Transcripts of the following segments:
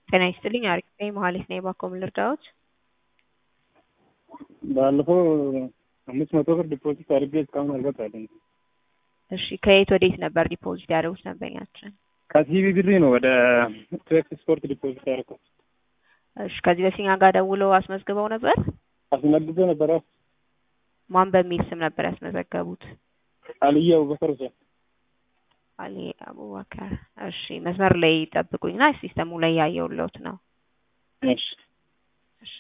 ጤና ይስጥልኝ አሪፍ ነኝ መሀሌት ነኝ ባኮ ምን ልርዳዎት? ባለፈው አምስት መቶ ብር ዲፖዚት አድርጌ እስካሁን አልገባልኝ። እሺ ከየት ወዴት ነበር ዲፖዚት ያደረጉት ደንበኛችን? ከሲቢ ብሪ ነው ወደ ትዌክስ ስፖርት ዲፖዚት ያደረኩት። እሺ ከዚህ በፊት እኛ ጋር ደውለው አስመዝግበው ነበር? አስመልሶ ነበረ። ማን በሚል ስም ነበር ያስመዘገቡት? አልዬ አቡበከር ሁሴን። አሊ አቡበከር። እሺ መስመር ላይ ጠብቁኝና ሲስተሙ ላይ ያየውለውት ነው። እሺ እሺ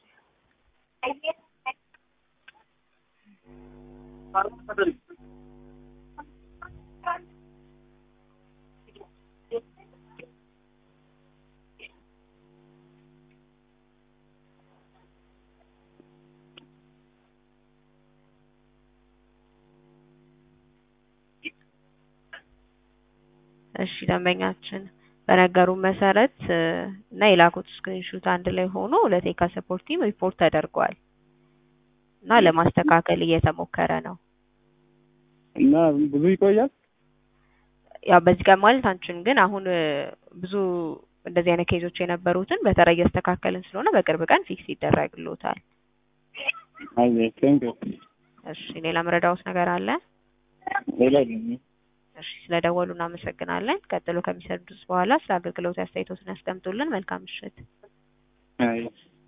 እሺ ደንበኛችን በነገሩ መሰረት እና የላኩት ስክሪንሹት አንድ ላይ ሆኖ ለቴካ ሰፖርት ቲም ሪፖርት ተደርጓል እና ለማስተካከል እየተሞከረ ነው። እና ብዙ ይቆያል። ያው በዚህ ቀን ማለት አንችልም፣ ግን አሁን ብዙ እንደዚህ አይነት ኬዞች የነበሩትን በተራ እያስተካከልን ስለሆነ በቅርብ ቀን ፊክስ ይደረግልዎታል። አይ ቴንክ ዩ። እሺ ሌላ መረዳዎት ነገር አለ? ሌላ የለኝም። እሺ ስለደወሉ እናመሰግናለን። ቀጥሎ ከሚሰዱት በኋላ ስለ አገልግሎት አስተያየቶትን ያስቀምጡልን። መልካም ምሽት። አይ